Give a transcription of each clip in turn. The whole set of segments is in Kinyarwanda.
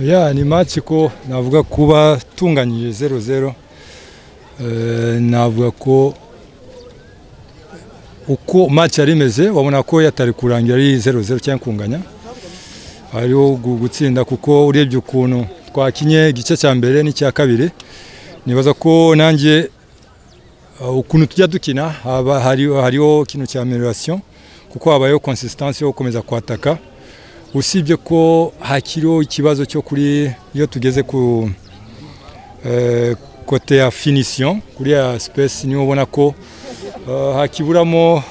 ya ni match ko navuga kuba tunganyije zero zero navuga ko uko match yari imeze wabona ko yatari kurangira ari zero zero cyangwa kunganya hariho gutsinda kuko urebye ukuntu twakinye igice cya mbere n'icya kabiri nibaza ko nanjye ukuntu tujya dukina hariho ikintu cya amelorasiyo kuko habayeho konsistansi yo gukomeza kwataka usibye ko hakiriho ikibazo cyo kuri iyo tugeze ku kote ya finisiyo kuri ya sipesi niba ubona ko hakiburamo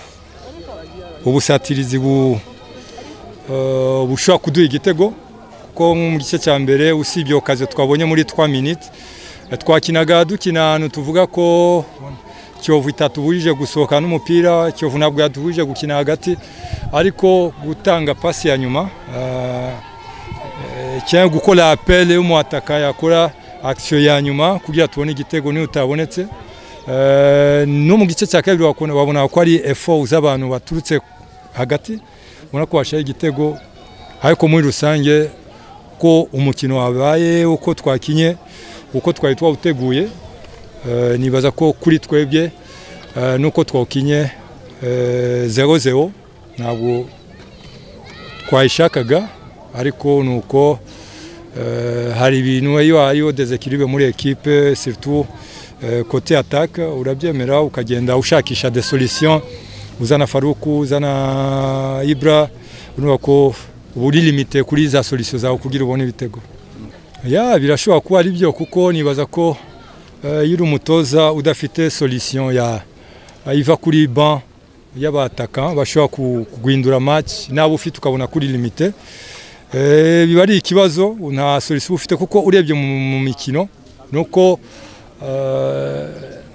ubusatirizi bushobora kuduha igitego kuko mu gice cya mbere usibye okaze twabonye muri twa miniti twakinaga dukina ahantu tuvuga ko kiyovu itatubujije gusohoka n'umupira kiyovu ntabwo yatubujije gukina hagati ariko gutanga pasi ya nyuma cyangwa gukora apele y'umuhataka yakora akisiyo ya nyuma kugira tubone igitego niyo utabonetse no mu gice cya kabiri wabona ko ari efo z'abantu baturutse hagati ubona ko washyiraho igitego ariko muri rusange ko umukino wabaye uko twakinye uko twari twawuteguye nibaza ko kuri twebwe nuko twawukinye zero zero ntabwo twayishakaga ariko ni uko hari ibintu iyo hariho dezekiribe muri ekipe siritu kote ataka urabyemera ukagenda ushakisha de solisiyo uzana faruku uzana ibura urumva ko uba uri limite kuri za solisiyo zawe kugira ubone ibitego ya birashobora kuba ari byo kuko nibaza ko iyo uri umutoza udafite solisiyo ya iva kuri ban y'abataka bashobora kuguhindura match nawe ufite ukabona kuri limite biba ari ikibazo nta solisiyo ufite kuko urebye mu mikino ni uko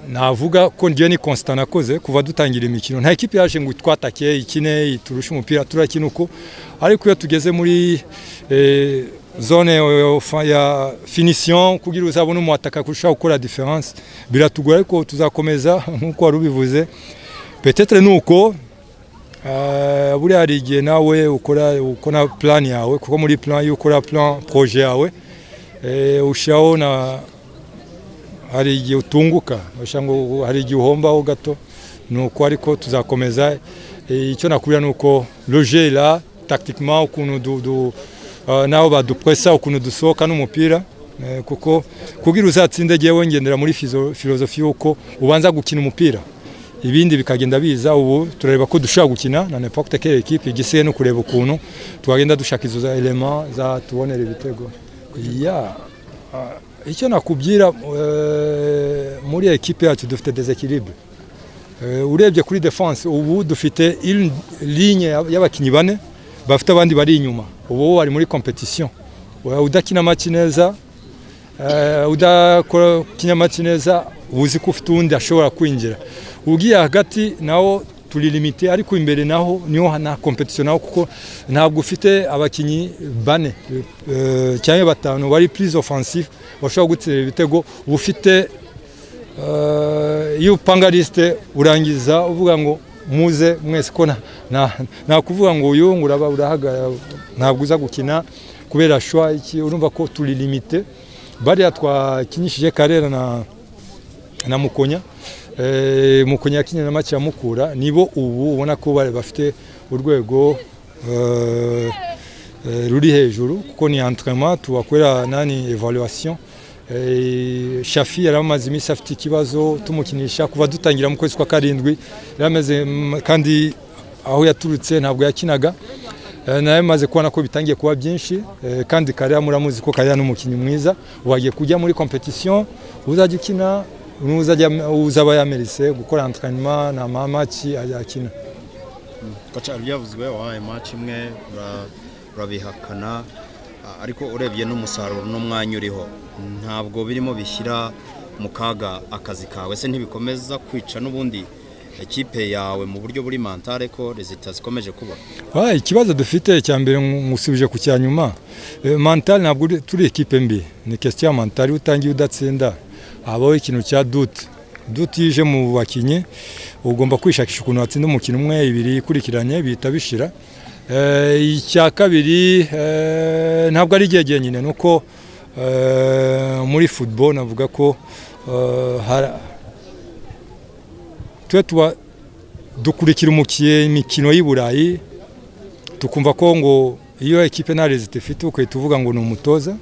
navuga ko ngewe ni constant nakoze kuva dutangira imikino nta ekipi yaje ngo twatake ikine turushe umupira turakina uko ariko iyo tugeze muri zone ya finisiyo kugira uzabone umuhataka kurushaho gukora diferanse biratugora ariko tuzakomeza nk'uko wari ubivuze petetere ni uko buriya hari igihe nawe ukora ukora plan yawe kuko muri plan iyo ukora plan poroje yawe ushyiraho na hari igihe utunguka ngo hari igihe uhombaho gato ni uko ariko tuzakomeza icyo nakubwira ni uko rojera takitikima ukuntu du naho badupuresa ukuntu dusohoka n'umupira kuko kugira uzatsinde agiye wongendera muri filozofi y'uko ubanza gukina umupira ibindi bikagenda biza ubu turareba ko dushobora gukina na nepokite kera ekipi igisigaye no kureba ukuntu twagenda dushaka izo za elema zatubonera ibitego icyo nakubwira muri ekipi yacu dufite dezekiribe urebye kuri defanse ubu dufite linye y'abakinnyi bane bafite abandi bari inyuma ubu bari muri kompetisiyo udakina amaki neza udakina amaki neza uzi ko ufite uwundi ashobora kwinjira ubwiye hagati nawo turi limite ariko imbere naho niho na kompetisiyo naho kuko ntabwo ufite abakinnyi bane cyangwa batanu bari purize ofansifu bashobora gutsinda ibitego uba ufite iyo upanga lisite urangiza uvuga ngo muze mwese ko nta kuvuga ngo uyu ngo uraba urahagarara ntabwo uza gukina kubera shwa iki urumva ko turi limite bariya twakinishije karera na na mukonya mukonya yakinnye na make mukura nibo ubu ubona ko bafite urwego ruri hejuru kuko ni antrema tubakorera nani evaluation shafi yari amaze iminsi afite ikibazo tumukinisha kuva dutangira mu kwezi kwa karindwi yaramaze kandi aho yaturutse ntabwo yakinaga nawe maze kubona ko bitangiye kuba byinshi kandi karera muramuzi ko karera ni umukinnyi mwiza wagiye kujya muri kompetisiyo uzajya ukina uzaba yamerise gukora antrenema ni amamaki akina byavuzwe wabaye maci imwe urabihakana ariko urebye n'umusaruro n'umwanya uriho ntabwo birimo bishyira mu kaga akazi kawe se ntibikomeza kwica n'ubundi ekipe yawe mu buryo buri mantare ko rezita zikomeje kuba ikibazo dufite cya mbere musubije ku cya nyuma mantare ntabwo turi ekipe mbi ni kesiti ya mantare utangiye udatsinda habaho ikintu cya duti duti yije mu bakinnyi ugomba kwishakisha ukuntu watsinda umukino umwe ibiri ikurikiranye bihita bishira Eh, icya kabiri eh, ntabwo ari igihe nyine ni uko eh, muri football navuga ko eh, hara- twe tuba dukurikira umukiye imikino y'i Burayi tukumva ko ngo iyo ekipe nta rezita ifite ukahita uvuga ngo ni umutoza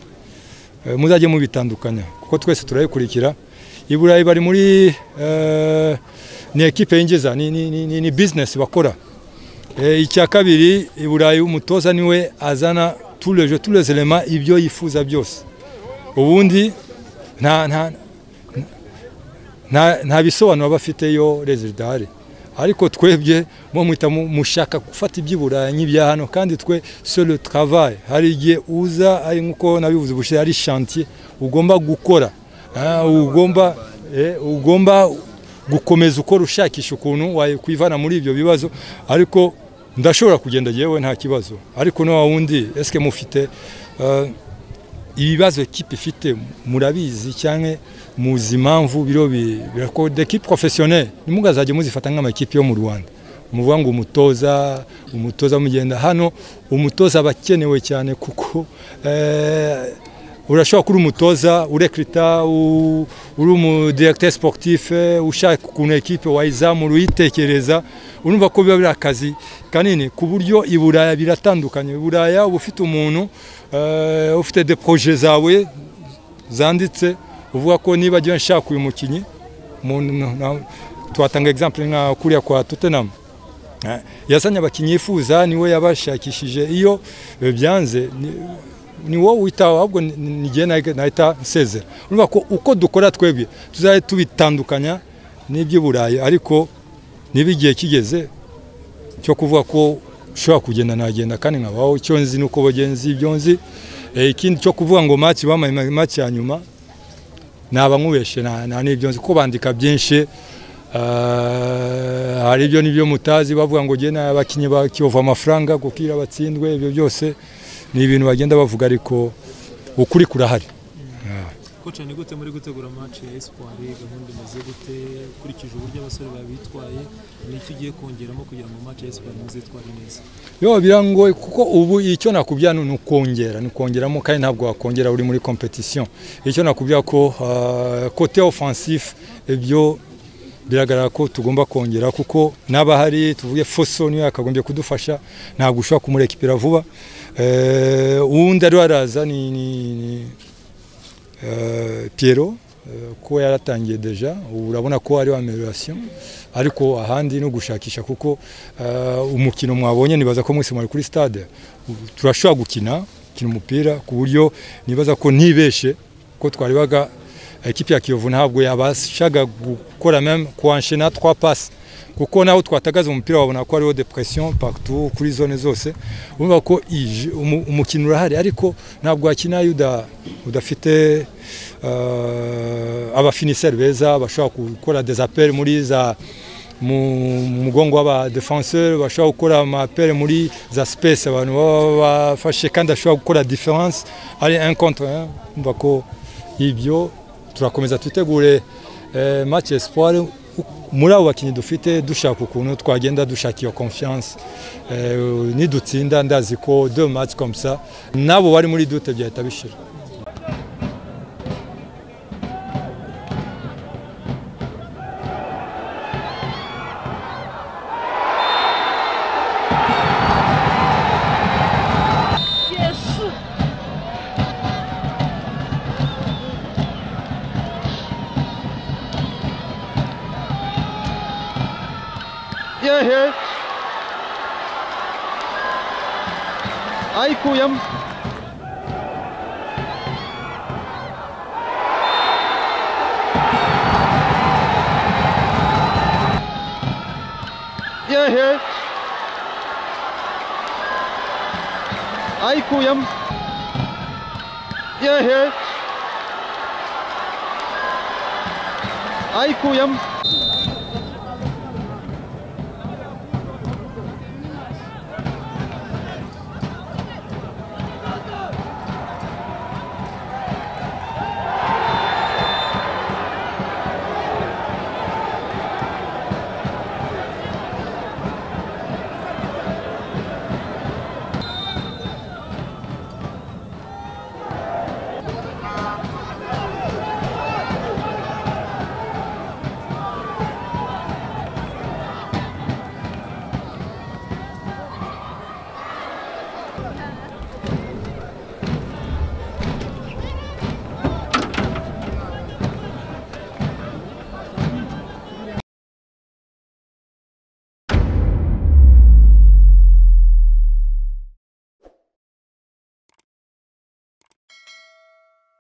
eh, muzajye mubitandukanya kuko twese turayikurikira i Burayi bari muri eh, ni ekipe yinjiza ni, ni, ni, ni, ni business bakora Eh, icya kabiri i burayi umutoza niwe azana tureje turezerema ibyo yifuza byose ubundi nta nta nta- nta bisobanuro aba afite yo rezidare ariko twebwe mwo muhita mu- mushaka gufata iby'i burayi nk'ibya hano kandi twe solo travail hari igihe uza ari nk'uko nabivuze ubushize ari chantier ugomba gukora Ah, ugomba eh, ugomba gukomeza ukora ushakisha ukuntu wakwivana muri ibyo bibazo ariko ndashobora kugenda yewe nta kibazo ariko no wundi eske mufite eh, ibibazo ekipe ifite murabizi cyane muzi impamvu biro bi- birako dekipe professionnelle nimugazajye muzifata nk'amakipe yo mu Rwanda muvuga ngo umutoza umutoza mugenda hano umutoza aba akenewe cyane kuko eh, urashobora kuba uri umutoza urekrita u- uri umudiregiteri siporutifu ushaka ukuntu ekipe wayizamura uyitekereza urumva ko biba biri akazi kanini ku buryo i buraya biratandukanye i buraya uba ufite umuntu eh, ufite deporoje zawe zanditse uvuga ko niba agiye nshaka uyu mukinnyi umuntu- na- twatanga egizample nka kuriya kwa tutenamu yazanye abakinnyi yifuza niwe yabashakishije iyo eh, byanze ni- ni wowe witaho ahubwo ni- ni- ni jyewe nahi- nahita nsezera urumva ko uko dukora twebwe tuzajya tubitandukanya n'iby'i burayi ariko niba igihe kigeze cyo kuvuga ko ushobora kugenda nagenda kandi nkabaho icyo nzi ni uko bagenzi ibyo nzi Eh, ikindi cyo kuvuga ngo maci bamaye maci ya nyuma naba nkubeshe nta nta n'ibyo nzi ko bandika byinshi Eh, hari ibyo n'ibyo mutazi bavuga ngo jye n'abakinnyi ba Kiyovu amafaranga gukira batsindwe ibyo byose ni ibintu bagenda bavuga ariko ukuri kurahari koca ni gute muri gutegura match ya espoir gahunda imeze gute ukurikije uburyo abasore babitwaye n'icyo ugiye kongeramo kugira ngo match ya espoir muzitware neza yo birangoye kuko ubu icyo nakubwira ni ukongera ni ukongeramo kandi ntabwo wakongera uri muri competition icyo nakubwira ko ah, kote offensif ibyo biragaragara ko tugomba kongera kuko n'abahari tuvuge foso niyo yakagombye kudufasha ntabwo ushobora kumurekipira vuba Eh, uwundi ariwe araza ni, ni, ni eh, Pierrot eh, ko yaratangiye deja ubu urabona ko hariho amelioration ariko ahandi no gushakisha kuko eh, umukino mwabonye nibaza ko mwese mwari kuri stade Ubu turashobora gukina gukina umupira ku buryo nibaza ko ntibeshe ko twaribaga ekipi ya kiyovu ntabwo yabashaga gukora meme kuanshena trois passes kuko naho twatagaza umupira wabona ko hariho depression partout kuri zone zose urumva ko ije- umu- umukino urahari ariko ntabwo wakina iyo uda- udafite uh, abafiniseri beza bashobora gukora des appels muri za mu mu mugongo w'abadefanseri bashobora gukora amapere muri za space abantu baba bafashe kandi ashobora gukora difference ari un contre un umva ko ibyo turakomeza twitegure eh, match espoir muri abo bakinnyi dufite dushaka ukuntu twagenda dushaka iyo confiance eh, nidutsinda ndazi ko deux match comme ça nabo bari muri dute byahita bishira Ihr hört Aikuyam. Ihr hört Aikuyam. Ihr hört Aikuyam.